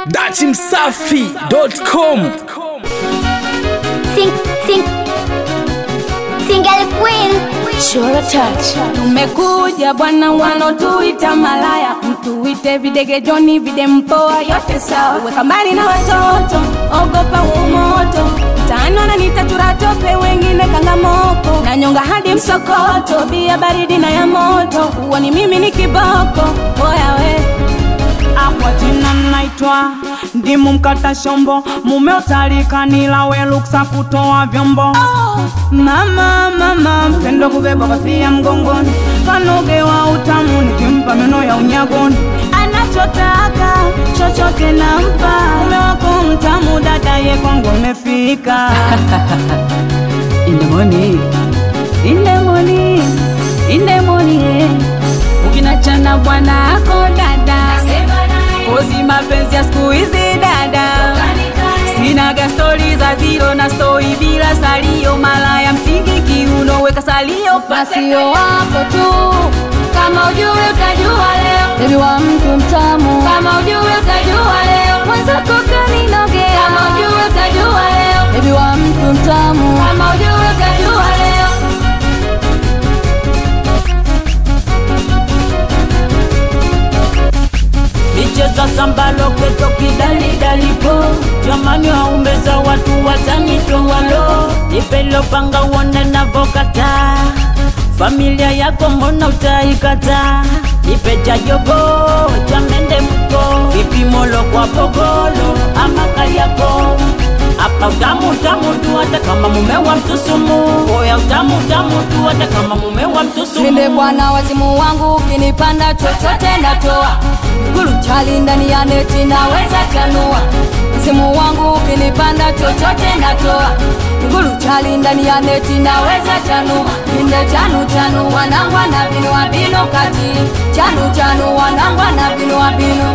dachimsafi.com Sing, sing, single queen. Sure touch. Tumekuja bwana, wanotuita malaya, mtuite videgejoni, vidempoa, yote sawa. Weka mbali na watoto, ogopa umoto, tano na nitatura tope, wengine kangamoko, na nyonga hadi msokoto, bia baridi na ya moto, huo ni mimi ni kiboko, oya we Kwa jina naitwa ndimu mkata shombo, mume utalikanila we luksa kutoa vyombo. Mama mama mpendo kubeba kofia mgongoni, kanogewa utamu nikimpa meno ya unyagoni. Anachotaka chochote nampa, mume wako mtamu, dada ye kwangu amefika. In the morning, in the morning, in the morning, ukinachana bwana ako dada, kozi mapenzi ya siku hizi dada, sinaga stori za zero na stoi bila salio, malaya msingi kiuno, weka salio pasio wako tu, kama ujue utajua leo, bebi wa mtu mtamu, kama ujue utajua leo, mwenzako kaninogea, kama ujue utajua leo, bebi wa mtu mtamu, kama ujue utajua leo. Michezo sambalo keto kidalidalipo jamani, waumbeza watu watanitowalo ipelo panga uone navokata familia yako mbona utaikata ipecha jogo cha mende mko vipimolo kwa pogolo ama kaliako hapa utamu utamu tu hata kama mume wa mtusumu oya utamu utamu tu hata kama mume wa mtusumu Ninde bwana wazimu wangu ukinipanda chochote natoa Gulu chali ndani ya neti naweza chanua Wazimu wangu ukinipanda chochote natoa Gulu chali ndani ya neti naweza chanua Ninde chanu chanu wanangwa na binu wa binu kati Chanu chanu wanangwa na binu wa binu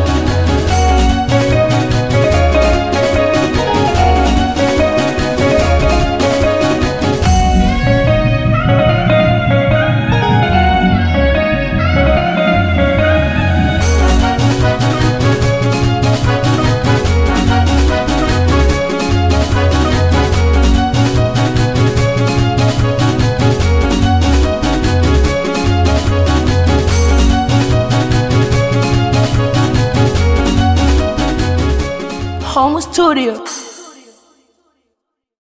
Home studio.